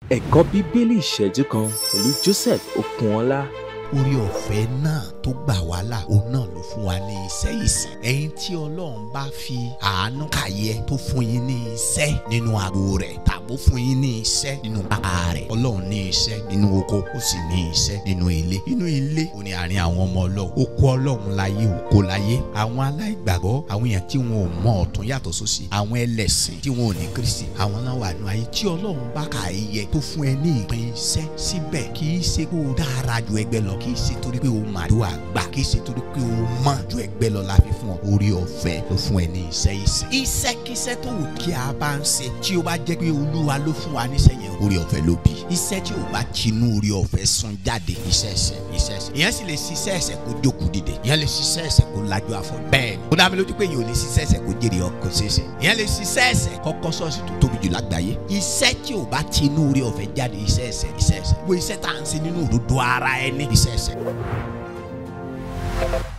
ẹ̀kọ́ bíbélì ìṣẹ́jú kan pẹ̀lú Joseph Okunọlá. orí ọ̀fẹ́ náà tó gbà wá là òun náà ló fún wa ní iṣẹ́ ìsìn ẹ̀yin tí ọlọ́run bá fi àánú kàyẹ tó fún yín ní iṣẹ́ nínú agbo rẹ̀ tàbó fún yín ní iṣẹ́ nínú bàbá rẹ̀ ọlọ́run ní iṣẹ́ nínú oko ó sì ní iṣẹ́ nínú ilé inú ilé ó ní àárín àwọn ọmọ ọlọ́run oko ọlọ́run láyé oko láyé àwọn aláìgbàgbọ́ àwọn èèyàn tí wọn ò mọ ọ̀tún yàtọ̀ sósì àwọn ẹlẹ́sìn tí wọn ò ní Kristi àwọn náà wà nù ayé tí ọlọ́run bá kà í yẹ tó fún ẹ ní ìpín iṣẹ́ síbẹ̀ kì í ṣe kó o dára ju ẹgbẹ́ lọ kì í ṣe torí pé o màdúrà gbà kì í ṣe torí pé o mọ̀ ju ẹgbẹ́ lọ la fi fún ọ orí ọ̀fẹ́ ló fún ẹ ní iṣẹ́ ìsìn. iṣẹ́kíṣẹ́ tó wù kí a bá ń ṣe tí o bá jẹ́ pé olúwa ló fún wa níṣẹ́ yẹn orí ọ̀fẹ́ ló bí. iṣẹ́ tí o bá tinú orí ọ̀fẹ́ sun jáde iṣẹ́ ẹ̀ṣẹ̀ iṣẹ́ ẹ̀ṣẹ̀. ìyẹn sì lè ṣiṣẹ́ ẹ̀ṣẹ̀ kó jókòó dìde ìyẹn lè ṣiṣẹ́ ẹ̀ṣẹ̀ kó lajú afọ. bẹ́ẹ̀ni ó dá mi lójú pé yìí ò lè ṣiṣẹ́ ẹ̀ṣẹ̀ kó jèrè ọkọ̀ ṣeéṣe. ìyẹn lè ṣiṣẹ́ ẹ̀ṣẹ̀ kọ́kọ́ ṣọ́ọ̀ṣì tó tóbi jù lágbàáyé. iṣẹ́ tí o bá tinú orí ọ̀fẹ́ jáde iṣẹ́ ẹ̀ṣẹ̀ iṣẹ́ ẹ̀ṣẹ̀. wo iṣẹ́ tá à ń ṣe nínú òdodo ara ẹni iṣẹ́ ẹ̀ṣẹ̀.